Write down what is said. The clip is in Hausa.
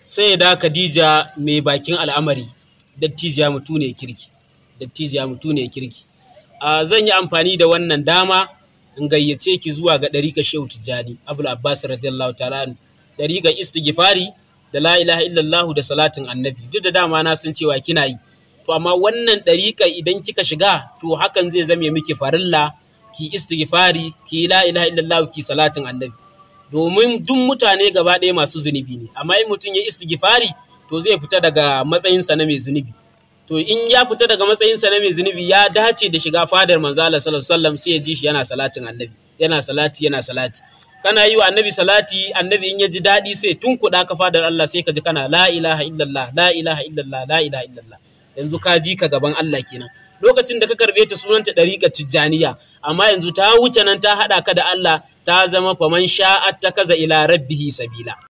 sai da Khadija mai bakin al'amari dattijiya mutu ne kirki dattijiya mutu ne kirki a zan yi amfani da wannan dama in gayyace ki zuwa ga ɗariƙar Shehu Tijjani Abul Abbas radiyallahu ta'ala ɗariƙar istighfari da la ilaha illallah da salatin annabi duk da dama na san cewa kina yi to amma wannan ɗariƙa idan kika shiga to hakan zai zame miki farilla ki istighfari ki la ilaha illallah ki salatin annabi domin duk mutane gaba ɗaya masu zunubi ne amma in mutum ya istighfari to zai fita daga matsayinsa na mai zunubi to in ya fita daga matsayinsa na mai zunubi ya dace da shiga fadar manzo Allah sallallahu alaihi wasallam sai ya ji shi yana salatin annabi yana salati yana salati kana yi wa annabi salati annabi in ya ji daɗi sai tunkuɗa ka fadar Allah sai ka ji kana la ilaha illallah la ilaha illallah la ilaha illallah yanzu ka ji ka gaban Allah kenan lokacin da ka karbe ta sunanta ɗariƙar tijjaniya amma yanzu ta wuce nan ta haɗa ka da Allah ta zama faman sha'at ta kaza ila rabbihi sabila